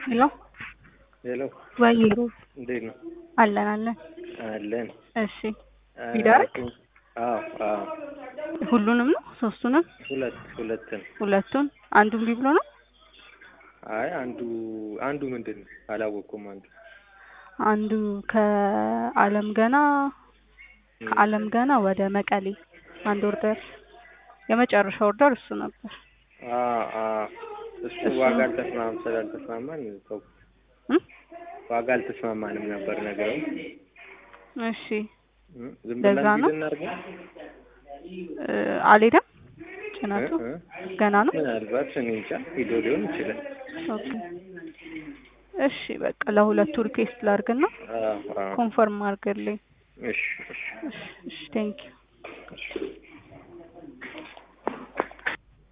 ሄሎ ሄሎ ወይ ሩብ እንዴት ነው? አለን አለን። አለን። እሺ ቢዳርክ አዎ አዎ ሁሉንም ነው ሶስቱንም ሁለት ሁለትን ሁለቱን አንዱን ቢ ብሎ ነው አይ አንዱ አንዱ ምንድን ነው አላወቅኩም። አንዱ አንዱ ከአለም ገና ከአለም ገና ወደ መቀሌ አንድ ኦርደር የመጨረሻ ኦርደር እሱ ነበር። አ አ እሱ ዋጋ አልተስማማም ስላልተስማማን ተው እም? ዋጋ አልተስማማንም ነበር ነገሩ። እሺ እም፣ ዝም ለዛ ብለን ነው? ሂድ እናድርገው እ፣ አልሄደም ጭነቱ እ? እ? ገና ነው። ምናልባት እኔ እንጃ ሂዶ ሊሆን ይችላል። ኦኬ እሺ በቃ ለሁለቱ ሪኩዌስት ላድርግና አዎ አዎ ኮንፈርም አድርግልኝ። እሺ እሺ እሺ እሺ ቴንኪው እሺ